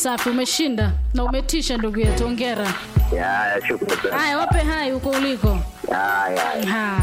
safi, umeshinda na umetisha ndugu yetu, hongera. Ya, shukrani sana. Haya, wape hai huko uliko. Ya, ya. Haya.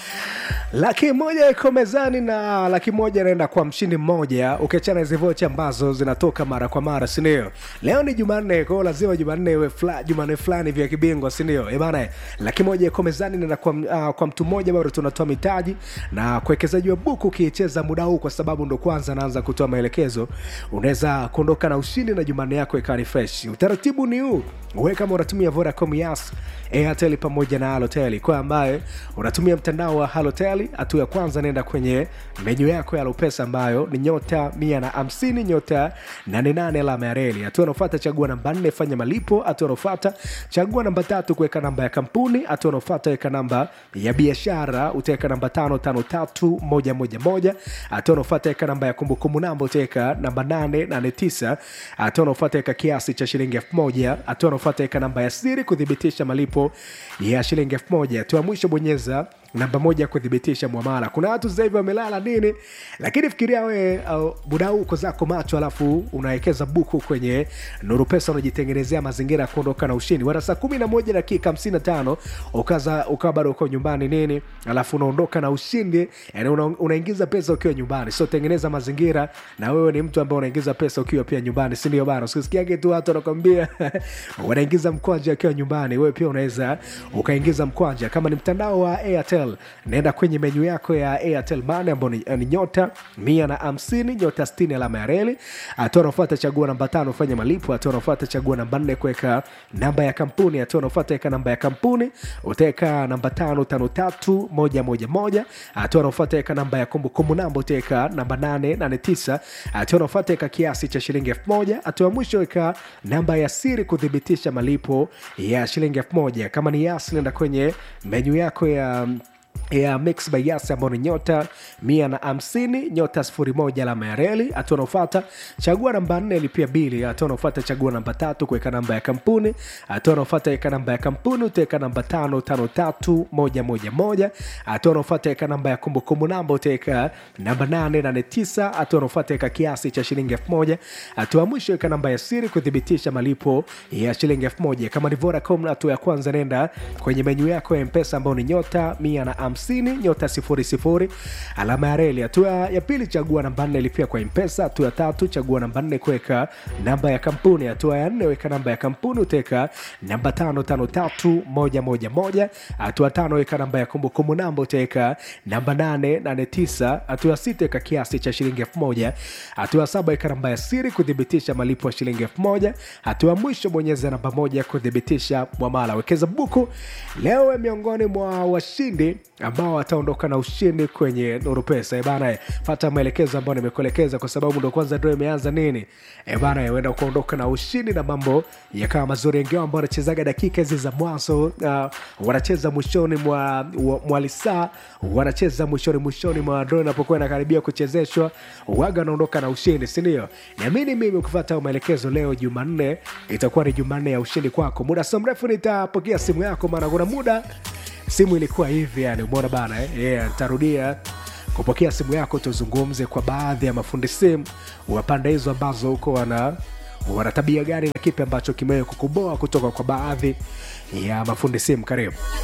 laki moja iko mezani na laki moja inaenda kwa mshindi mmoja ukiachana hizi vocha ambazo zinatoka mara kwa mara sindio leo ni jumanne kwao lazima jumanne iwe fla, jumanne fulani vya kibingwa sindio ebana laki moja iko mezani naenda kwa, uh, kwa mtu mmoja bado tunatoa mitaji na kuwekezaji wa buku ukiicheza muda huu kwa sababu ndo kwanza naanza kutoa maelekezo unaweza kuondoka na ushindi na jumanne yako ikawa ni fresh utaratibu ni huu we kama unatumia vodacom yas airtel pamoja na halotel kwa ambaye unatumia mtandao wa halotel hatua ya kwanza naenda kwenye menyu yako ya lopesa ambayo ni nyota mia na hamsini nyota nane nane alama ya reli hatua anaofata chagua namba nne fanya malipo hatua anaofata chagua namba tatu kuweka namba ya kampuni hatua anaofata weka namba ya biashara utaweka namba tano tano tatu moja moja moja hatua anaofata weka namba ya kumbukumbu namba utaweka namba nane nane tisa hatua anaofata weka kiasi cha shilingi elfu moja hatua anaofata weka namba ya siri kuthibitisha malipo ya shilingi elfu moja hatua ya mwisho bonyeza namba moja kuthibitisha mwamala kuna watu sasa hivi wamelala nini lakini fikiria we uh, muda huu uko zako macho alafu unawekeza buku kwenye nuru pesa unajitengenezea mazingira ya kuondoka na ushindi wana saa kumi na moja dakika hamsini na tano ukaza ukawa bado uko nyumbani nini alafu unaondoka na ushindi yani una, unaingiza pesa ukiwa nyumbani so tengeneza mazingira na wewe ni mtu ambaye unaingiza pesa ukiwa pia nyumbani sindio bana usisikiage tu watu wanakwambia wanaingiza mkwanja akiwa nyumbani wewe pia unaweza ukaingiza mkwanja kama ni mtandao wa airtel naenda kwenye menyu yako ya airtel mane ambao ni, ni nyota mia na hamsini nyota stini alama ya reli hatua anaofuata chagua namba tano fanya malipo hatua anaofuata chagua namba nne kuweka namba ya kampuni hatua anaofuata weka namba ya kampuni utaweka namba tano tano tatu moja moja moja hatua anaofuata weka namba ya kumbukumbu namba utaweka namba nane nane tisa hatua anaofuata weka kiasi cha shilingi elfu moja hatua ya mwisho weka namba ya siri kuthibitisha malipo ya shilingi elfu moja kama ni yasi nenda kwenye menyu yako ya ya mix by yas ambao ni nyota mia na hamsini nyota sifuri moja alama ya reli hatua anaofata chagua namba nne lipia bili hatua anaofata chagua namba tatu kuweka namba ya kampuni hatua anaofata weka namba ya kampuni utaweka namba tano tano tatu moja moja moja hatua anaofata weka namba ya kumbukumbu namba utaweka namba nane nane tisa hatua anaofata weka kiasi cha shilingi elfu moja hatua ya mwisho weka namba ya siri kuthibitisha malipo ya shilingi elfu moja kama ni vodacom hatua ya kwanza nenda kwenye menyu yako ya mpesa ambao ni nyota mia na hamsini nyota sifuri sifuri alama ya reli hatua ya pili chagua namba nne lipia kwa mpesa hatua ya tatu chagua namba nne kuweka namba ya kampuni hatua ya nne weka namba ya kampuni utaweka namba tano tano tatu moja moja moja hatua tano weka namba ya kumbukumbu namba utaweka namba nane nane tisa hatua ya sita weka kiasi cha shilingi elfu moja hatua ya saba weka namba ya siri kuthibitisha malipo ya shilingi elfu moja hatua ya mwisho bonyeza namba moja kuthibitisha mwamala wekeza buku leo we miongoni mwa washindi ambao wataondoka na ushindi kwenye nuru pesa ebana fata maelekezo ambayo nimekuelekeza kwa sababu ndo kwanza ndo imeanza nini ebana uenda kuondoka na ushindi na mambo yakawa mazuri wengine ambao wanachezaga dakika hizi za mwanzo uh, wanacheza mwishoni mwa, mwa lisaa wanacheza mwishoni mwishoni mwa dro inapokuwa inakaribia kuchezeshwa waga wanaondoka na ushindi sindio niamini mimi ukifata maelekezo leo jumanne itakuwa ni jumanne ya ushindi kwako muda so mrefu nitapokea simu yako maana kuna muda simu ilikuwa hivi yani umeona bana eh? yeah, nitarudia kupokea simu yako tuzungumze kwa baadhi ya mafundi simu wa pande hizo ambazo huko wana wana tabia gani na kipi ambacho kimewe kukuboa kutoka kwa baadhi ya mafundi simu karibu